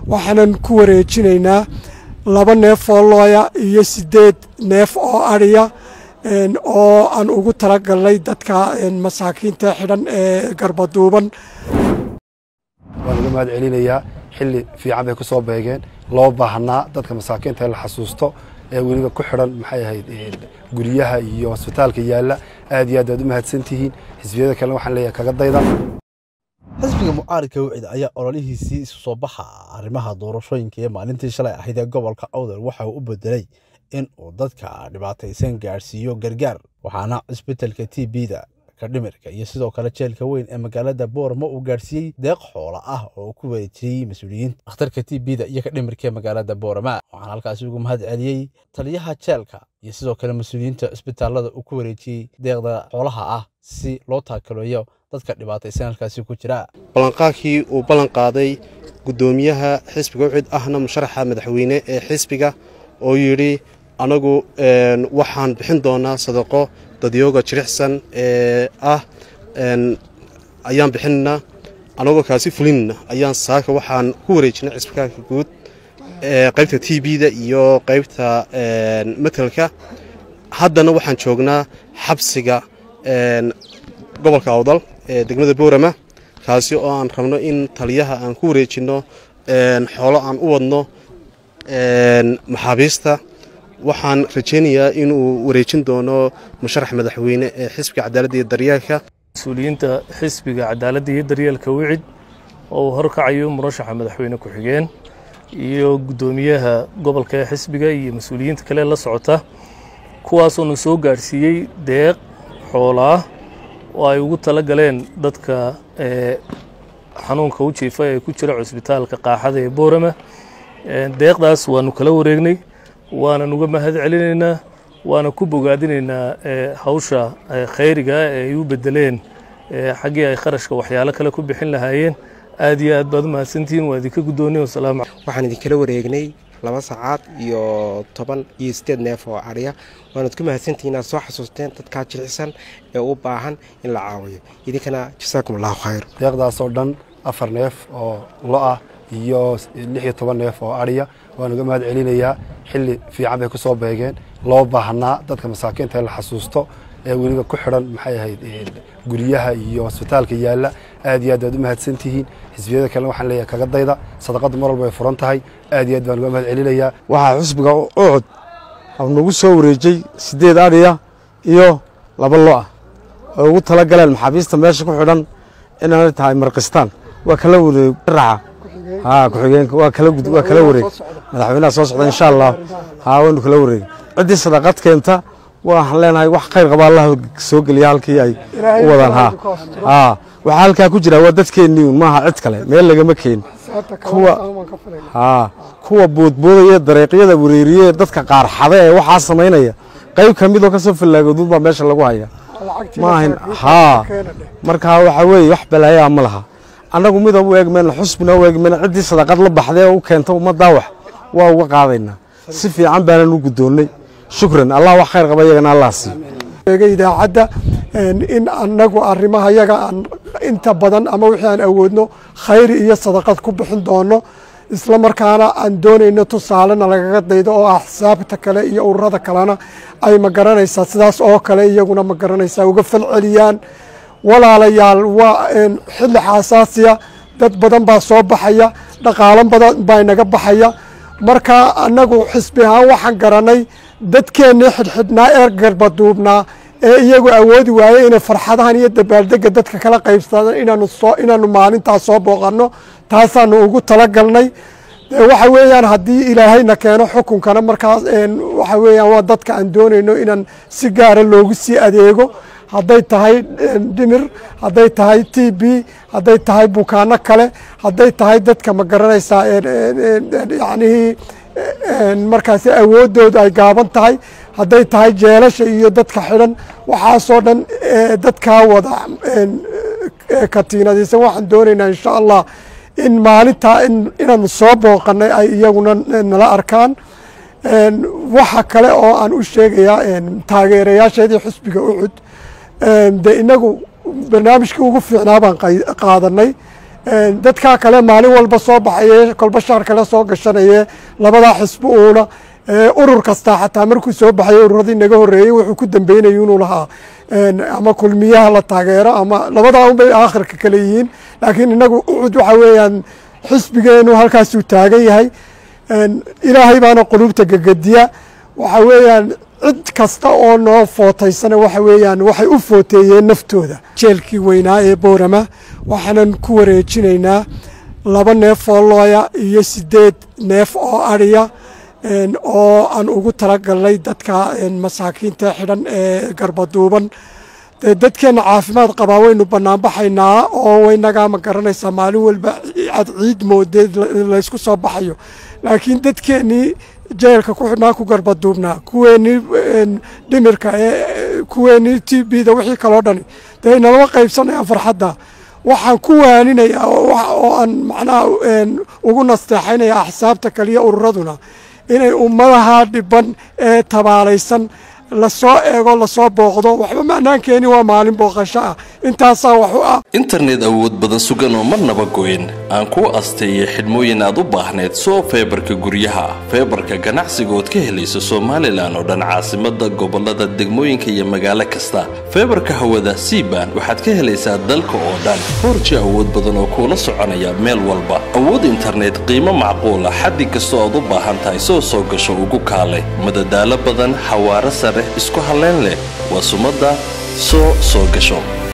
waxaanan ku wareejinaynaa laba neef oo looya iyo siddeed neef oo adhiya oo aan ugu talagalnay dadka masaakiinta xidhan ee garbaduuban waan uga mahad celinayaa xilli fiican bay ku soo beegeen loo baahnaa dadka masaakiinta in la xasuusto ee weliba ku xidhan maxay ahayd guryaha iyo hosbitaalka yaalla aad iyo aad waad u mahadsantihiin xisbiyada kalena waxaan leeyahay kaga dayda xisbiga mucaaridka wicid ayaa ololihiisii isu soo baxa arrimaha doorashooyinka ee maalintii shalay ahayd ee gobolka awdal waxa uu u bedelay in uu dadka dhibaataysan gaadhsiiyo gargaar waxaana cisbitalka t b-da ka dhimirka iyo sidoo kale jeelka weyn ee magaalada boorama uu gaadhsiiyey deeq xoola ah oo ku wareejiyey mas-uuliyiinta akhtarka t b-da iyo ka dhimirka ee magaalada boorama waxaana halkaasi ugu mahad celiyey taliyaha jeelka iyo sidoo kale mas-uuliyiinta cisbitaalada uu ku wareejiyey deeqda xoolaha ah si loo taakaloeyo dadka dhibaataysan halkaasi ku jira ballanqaadkii uu ballan qaaday guddoomiyaha xisbiga ucid ahna musharaxa madaxweyne ee xisbiga oo yidhi anagu waxaan bixin doonaa sadaqo dadyooga jirixsan ee ah ayaan bixinna anagoo kaasi fulinna ayaan saaka waxaan ku wareejinay cisbitaalka guud qaybta t b-da iyo qaybta matelka haddana waxaan joognaa xabsiga gobolka awdal ee degmada boorama kaasi oo aan rabno in taliyaha aan ku wareejinno xoolo aan u wadno maxaabiista waxaan rajaynayaa inuu wareejin doono musharax madaxweyne ee xisbiga cadaaladda iyo daryeelka mas-uuliyiinta xisbiga cadaaladda iyo daryeelka wicid oo uu horkacayo murashaxa madaxweyne ku-xigeen iyo guddoomiyaha gobolka ee xisbiga iyo mas-uuliyiinta kale la socota kuwaasoona soo gaadhsiiyey deeq xoolaah oo ay ugu tala galeen dadka xanuunka u jiifa ee ku jira cusbitaalka qaaxada ee boorama deeqdaas waanu kala wareegnay waanan uga mahad celinaynaa waana ku bogaadinaynaa hawsha khayriga ee ay u bedeleen xaggii ay kharashka waxyaalo kale ku bixin lahaayeen aad iyo aad baad u mahadsantihiin waa idinka guddoonnay wasalaamu waxaan idinkala wareegnay laba sacaad iyo toban iyo sideed neef oo ariya waanad ku mahadsantihiin inaad soo xasuusteen dadkaa jilicsan ee u baahan in la caawiyo idinkana jasaakum allahu khayr deeqdaas oo dhan afar neef oo lo ah iyo lix iyo toban neef oo adhiya waan uga mahad celinayaa xilli fiican bay ku soo beegeen loo baahnaa dadka masaakiinta in la xasuusto ee weliba ku xidhan maxay ahayd guryaha iyo hosbitaalka yaalla aad iyo aad waad u mahadsantihiin xisbiyada kalena waxaan leeyahay kaga dayda sadaqaddu mar walba ay furan tahay aad iyo aad baan uga mahad celinayaa waxaa xusbiga ucud nagu soo wareejay siddeed adhiya iyo laba lo ah oo ugu tala galeen maxaabiista meesha ku xidhan inaanay tahay markistaan waa kala wareeg raca haa ku-xigeenka waa kala gud waa kala wareeg madaxweynaha soo socda insha allah haa waynu kala wareeg ciddii sadaqad keenta waxaan leenahay wax khayr qaba allah soo geliya halkii ay u wadaan haa haa waxaa halkaa ku jira waa dadkeennii un maaha cid kale meel lagama keen kuwa haa kuwa boodboodaya dareeqyada wareeriye dadka qaar xada ee waxaa samaynaya qayb ka midoo kasoo fallaagoodun baa meesha lagu haya maahan haa markaa waxaa weeye wax balaayaa ma laha annagu midab u eegmayna xusbina u eegmayna ciddii sadaqad la baxdee u keenta ummaddaa wax waa uga qaadaynaa si fiican baanan u guddoonnay shukran allah wax khayr qaba iyagana allah siiyo idaacadda in annagu arrimaha yaga aan inta badan ama wixii aan awoodno khayr iyo sadaqad ku bixin doono isla markaana aan doonayno tusaalena lagaga daydo oo axsaabta kale iyo ururada kalena ay ma garanaysaa sidaas oo kale iyaguna ma garanaysaa uga falceliyaan walaalayaal waa xilli xaasaasiya dad badan baa soo baxaya dhaqaalo badan baa inaga baxaya marka annagu xisbi ahaan waxaan garanay dadkeennii xidhxidhnaa ee garbaduubnaa ee iyagu awoodi waaye inay farxadahan iyo dabaaldega dadka kala qaybsadaan inaanu soo inaanu maalintaas soo booqanno taasaanu ugu talagalnay waxa weeyaan haddii ilaahayna keeno xukunkana markaas waxa weeyaan waa dadka aan doonayno inaan si gaara loogu sii adeego hadday tahay dhimir hadday tahay t b hadday tahay bukaano kale hadday tahay dadka ma garanaysaa yacnihii markaasi awooddooda ay gaaban tahay hadday tahay jeelasha iyo dadka xidhan waxaasoo dhan dadkaa wada katiinadaysan waxaan doonaynaa insha allah in maalintaa inaanu soo booqanay ay iyaguna nala arkaan waxa kale oo aan u sheegayaa taageerayaasheedii xusbiga ucud de inagu barnaamijkii ugu fiicnaa baan qaadanay dadkaa kale maalin walba soo baxaye kolba shaar kale soo gashanaye labadaa xisbi uuna urur kastaa xataa markuu soo baxay ururadii naga horeeyey wuxuu ku dambeynaya inuu lahaa ama kulmiyaha la taageero ama labadaa unbay aakhirka kale yihiin laakiin inagu ucud waxa weeyaan xisbigeenu halkaasuu taagan yahay ilaahay baana qulubta gegediya waxa weeyaan cid kasta oo noo footaysana waxa weeyaan waxay u footeeyeen naftooda jeelkii weynaa ee boorama waxaanan ku wareejinaynaa laba neef oo looya iyo sideed neef oo adhiya oo aan ugu talagalnay dadka masaakiinta xidhan ee garbaduuban dee dadkeenna caafimaad qabaa waynu banaanbaxaynaa oo waynagaa ma garanaysaa maalin walba aad ciid moodeed laysku soo baxayo laakiin dadkeennii jeelka ku xidhnaa ku garbaduubnaa kuweenii dhimirka kuweenii t b da wixii kaloo dhani dee nalama qaybsanayaan farxadda waxaan ku waaninayaa oo aan macnaha ugu nasteexaynaya axsaabta kaliya ururaduna inay ummadaha dhiban ee tabaalaysan lasoo eego lasoo booqdo waxba macnaankeeni waa maalin booqasho ah intaasaa wax u ah internet awood badan sugan oo marnaba goyn aan kuu asteeyay xidhmooyin aad u baahneed soo feebarka guryaha feebarka ganacsiga ood ka helayso somalilan oo dhan caasimada gobolada degmooyinka iyo magaalo kasta feebarka hawada siban waxaad ka helaysaa dalka oo dhan foorji awood badan oo kuula soconaya meel walba awood internet qiimo macquula xaddi kastoo aad u baahan tahay soo soo gasho ugu kaale madadaalo badan xawaaro sare isku halleyn leh waa sumadda soo soo gasho